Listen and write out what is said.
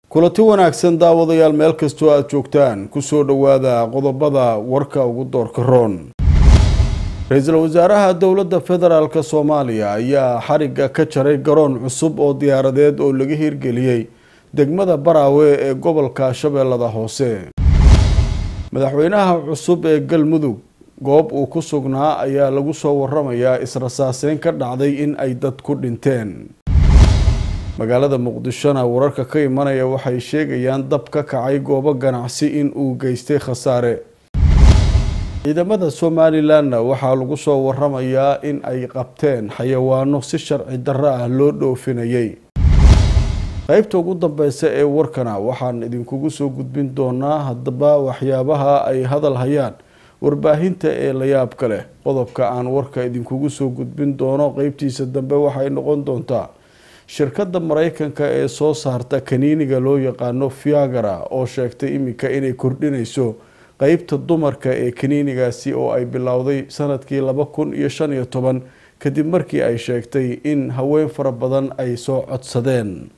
kulanti wanaagsan daawadayaal meel kastoo aada joogtaan kusoo dhowaada qodobada warka ugu doorka roon ra-iisul wasaaraha dowladda federaalk soomaaliya ayaa xarigga ka jaray garoon cusub oo diyaaradeed oo laga hirgeliyey degmada baraawe ee gobolka shabeellada hoose madaxweynaha cusub ee galmudug goob uu ku sugnaa ayaa lagu soo waramayaa israsaaseyn ka dhacday in ay dad ku dhinteen magaalada muqdishona wararka ka imanaya waxay sheegayaan dab ka kacay goobo ganacsi in uu geystay khasaare ciidamada somalilanna waxaa lagu soo waramayaa in ay qabteen xayawaano si sharci darro ah loo dhoofinayay qeybta ugu dambeysa ee warkana waxaan idinkugu soo gudbin doonaa haddaba waxyaabaha ay hadal hayaan warbaahinta ee layaabka leh qodobka aan warka idinkugu soo gudbin doono qeybtiisa dambe waxay noqon doontaa shirkadda mareykanka ee soo saarta kaniiniga loo yaqaano fiagara oo sheegtay iminka inay kordhinayso qeybta dumarka ee kaniinigaasi oo ay bilowday sanadkii laba kun iyo shan iyo toban kadib markii ay sheegtay in haween fara badan ay soo codsadeen